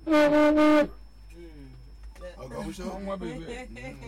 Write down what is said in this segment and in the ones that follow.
ọnwa bebe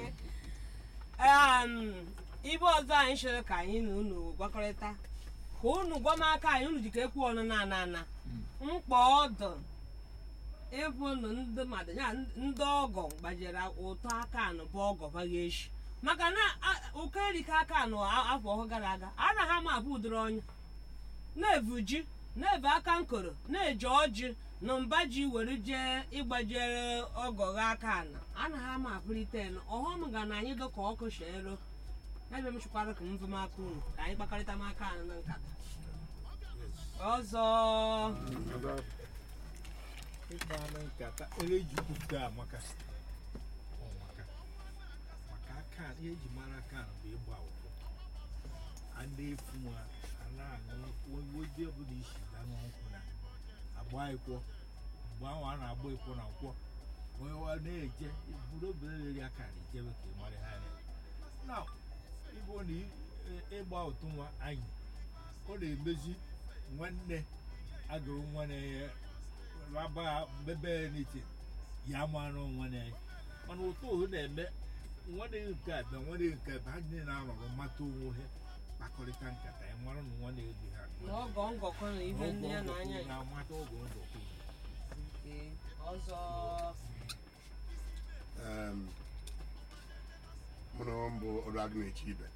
um, ibe ọzọ anyị chere ka anyị na unu gwakọrịta ka unu gwa m aka anyị unu jikọ ekwu ọnụ na ana ana mkpa ọdụ ịbụ nụ ndị mmadụ ya ndị ọgọ gbajere ụtọ aka anụ bụ ọgọ baghị echi maka na a- ụkọ erika aka anụ a- afọ ọhụrụ gara aga anaghị ama abụ ụdịrị ọnya na-evu ji na-evu aka nkoro na-eji ọjị na mba ji were jee ịgbajere ọgọ gha aka ana anaghị ama apụlite nụ ọghọm ga na anyị dọka ọkụ shero ebe m chụkwara ka m vụm aka unu ka anyị kpakọrịta m aka anụ na nkata ọzọ ịkpala nkata ele eji kwupụta amaka Ọ maka maka aka ihe eji mara aka bụ ịgba ụkwụ a na-efu nwa a na-aṅụ oje ọbụla isi ga nkwụ na agba ịkwọ mgbe ahụ a na-agba ịkwọ na nkwọ onye wa na-eje buru obere reri aka na ijebe ka ị mara ha anya na ịbụ na ị- ịgba ụtụ nwa anyị ọ na-emezi nwanne agụrụ nwanne ya raba bebe n'iti ya mara nwanne ya mana ụtọ ohu na-eme nwanne nke a bịa nwanne nke a bịa ha niile na-anọrọ mata onwe ha kpakọrịta nkata ya mara na nwanne ebe ha na ọgọ ngọkọ na ibe nne ya na anya ya na-amata oge ngọkọ Nke ọzọ um, mụ na ọ mbụ ọrụ agụ na-eche ibe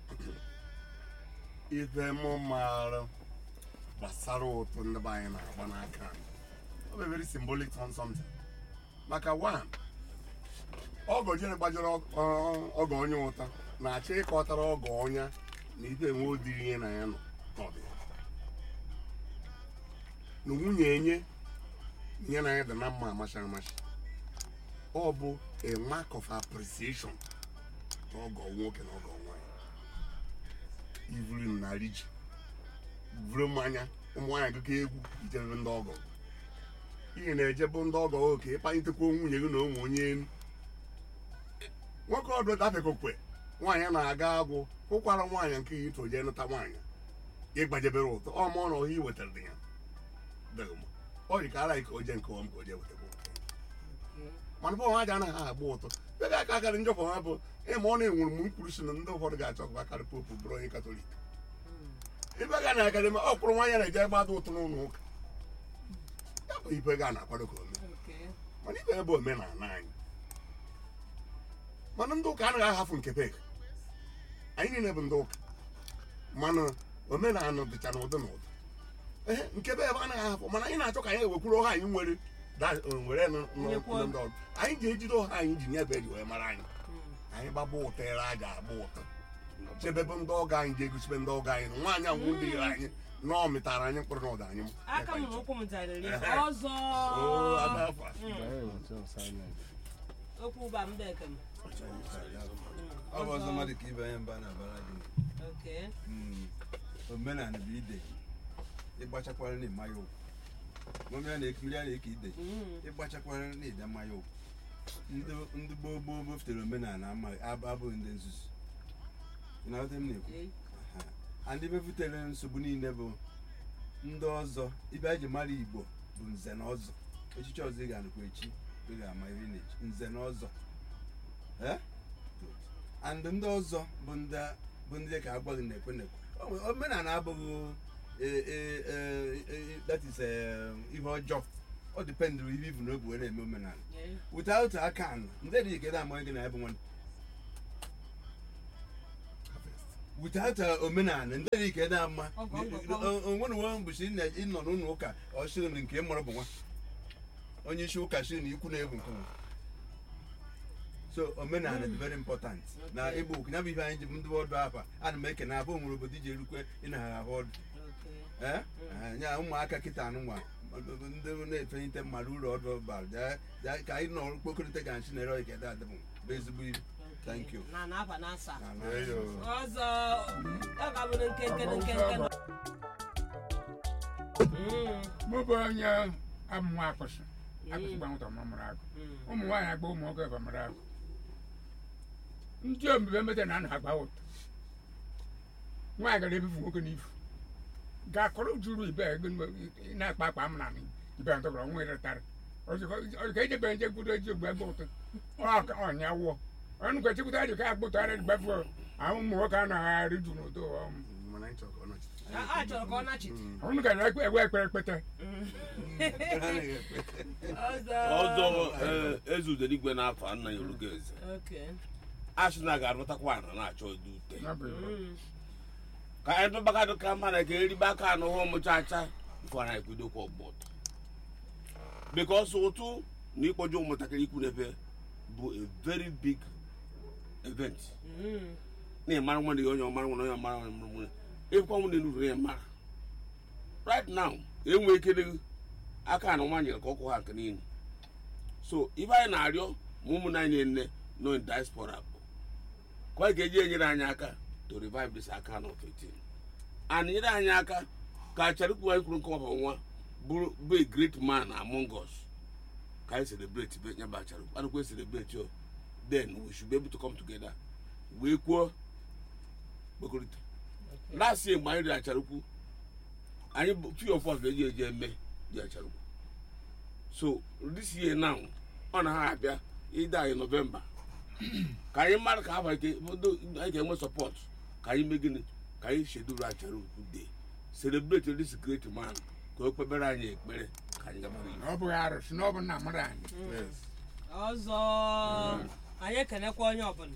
ife mụ maara gbasara ụtụ ndị be anyị na-agba n'aka ọ bụ very symbolic on something maka one ọgọ jere gbajere ọg- ọ- ọgọ onye ụta na-achọ ịkọtara ọgọ ọnya na ife enwe odiri ihe na ya nọ n'ọdịnihu na nwunye enye ihe na ya dị na mma amacha amacha ọ bụ a mark of appreciation na ọgọ nwoke na ọgọ nwanyị ivuru m narị ji vuru mmanya ụmụ nwaanyị gụkọ egwu ijebe ndị ọgọ ihe na-ejebụ ndị ọgọ oke ịkpalitekwa nwunye gị na ụmụ onye elu nwoke ọdụ dafekokwe nwaanyị na-aga agwụ hụkwara nwaanyị nke ya ito jee nụta nwaanyị ịgbajebere ụtọ ọ ma ọ na ọhịa i wetara dị ya dịghị mma ọ dị ka ara ka o jee nke ọm ka o jee wetakwa ụtọ mana bọ ha ji anaghị agba ụtọ ebe aka akarị njọkọ ha bụ ịma ọ na-enwere m mkpụrụ si na ndị ụfọdụ ga-achọ ka akarị popu bụrụ onye katọlik ibe ga na akarị ma ọ kpụrụ nwaanyị na-eje gbada ụtọ n'ụlọ ụka ya bụ ibe ga na-akwado ka ome nke mana ibe ebe omenala anyị mana ndị ụka anaghị ahafụ nke pek anyị niile bụ ndị ụka mana omenala dịcha na ụdị na ụdị ehe nke be ebe anaghị ahafụ mana anyị na-achọ ka anyị ewekwuru ọha anyị nwere da- were nụ- nụ- Nyekwa- ndị ọrụ anyị ga-ejide ọha anyị ji nye ebe eji wee mara anyị anyị gbaba ụtọ ere a ga-agba ụtọ chebebe ndị ọgọ anyị ga-egosibe ndị ọgọ anyị na nwaanyị ahụ ndị ire anyị na ọ mịtara anyị mkpụrụ na ụda anyị aka m na ụkwụ m zarịrị ọzọ Oo, ada afọ a. okwu ụba mbeke m ọ bụ ọzọ mmadụ ka ibe anyị mba na-abara gị Okay. Mm, omenala bụ ide ịgbachakwara na ịma ya okwu mmiri a na-ekiri a na-eke ide Mm. ịgbachakwara na ịda mma ya okwu ndị ndị gboo gboo bufetere omenala amaghị ab- abụghị ndị nzuzu ị na-aghọta m na-ekwu Okay. Aha. ndị mefutere nsogbu niile bụ ndị ọzọ ibe a ji mara igbo bụ nze na ọzọ echichi ọzọ ị ga-anụkwa echi ị ga-ama iri na echi nze na ọzọ Eh? Good. and ndị ọzọ bụ ndị bụ ndị ka agwaghị na-ekwe na-ekwe O nwe- omenala abụghị eh, eh, eh, eh, that is eh, ihe ọjọọ ọ dipendụrụ ihe ibu n'obi wee na-eme omenala Yeah. without aka anụ ndị dị ike na-amaghị gị na ya bụ nwanne without uh, omenala ndị dị ike na-ama Ọgọ ngọkọ. onwere nwe mbụchi ịnọ n'ụlọ ụka ọ sịrị na nke ị mụrụ bụ nwa onye isi ụka sịrị na ikwu na-egwu nke nwa so omenala dị very important na Okay. ịgba okwu ya bụ ihe anyị ji bụ ndị ọdụ afa ana m eke na abụ nwere obodo iji erukwe ịnagha ahụ ọdụ Okay. Eh? Eh, ya ụmụaka kịta anụnwa ndị na-efenyite mmadụ ụlọ ọdụ bara Ja- ja- ka anyị nọ kpokọrịta ga nchi na-ere ọike adịbụ bụ ezigbo ilu Thank you. na na-aba na-asa Na- na- Eyo. ọzọ ọ ga-abụrụ nkenke na nkenke nọ. Mm, mụ bụ onye amụma akụsị akụsị gbanwụta ọmụmụrụ agụ mm. ụmụ nwaanyị agba ụmụ nwoke bamara agụ ndị omume mete na anaghị agba ụtọ nwaanyị gara ebufu nwoke n'ifu ga-akọrọ juru ibe ego ị na-akpa akpa amụna na ibe ntọgọrọ nwa ịrịtarị ka ejebe nje kwudo eji ogbe gba ụtọ ọka ọnya wụọ ọnụ ka chekwuta dị ka agbụtọ ara gbafu ahụ ụmụ nwoke a na-agharị ju n'ụtọ mana anyị chọrọ ka ọ nọchite a a chọrọ ka ọ nachite ọnụ ka na-ekpe egwe ekpere ekpete ọzọ ọzọ ee, eze udeligwe n'afọ nna ya orugo eze Okay. asị na ga-arụtakwa ana na-achọ ụdị ute Ya bụ iwu. Mm. ka anyị tụbakadụ ka mma na ka eribe aka anụ hụ ụmụchacha bifo na ekwudokwa ọgbọtọ bikos ụtụ na ịkpọje ụmụntakịrị ikwu n'ebe bụ a very big event Mm. na ịmara nwanne gị onye ọmara nwanne onye ọmara nwanne mụrụ nwanne ịkwa nwunye nuru ya mara right now enwe ike aka na nwa nyere ka ọkụ ha nke niile so ibe anyị na-arịọ ma ụmụnne anyị nne nọ in diaspora bụ ka ọ ga-eji enyere anyị aka to revive this aka of 18 and nyere anyị aka ka acharikwu anyị kwuru nke ọba nwa bụrụ bụ a great man among us ka anyị celebrate be nyaba acharikwu anụkwa celebrate yo then we should be able to come together wee kwuo kpekọrịta last year mgbe anyị dị acharikwu anyị bụ few of us ga-eji eji eme dị acharikwu so this year now ọ na ha abịa ide anyị novemba ka anyị mara ka afọ ike anyị ga-enwe sọpọt ka anyị mee gịnị ka anyị sheduru acharikwu day celebrate this great man ka o kpebere anyị ekpere ka anyị gabara na ọ bụghị arụsị na ọ bụ nna mmadụ anyị Yes. ọzọ anyị ekenekwa onye ọbụla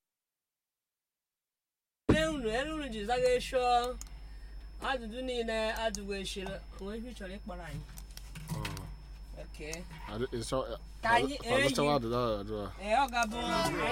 ele unu ele unu ji zaga esho ajụjụ niile ajụgo eshiri onwe ihe ị chọrọ ịkpọrọ anyị Okay. Adu- ịchọ- Ka anyị- ọ- ọ- ọ- eyi. ọzọchawa ajụjụ ahụ ajụ ahụ. ee ọ ga-abụ anyị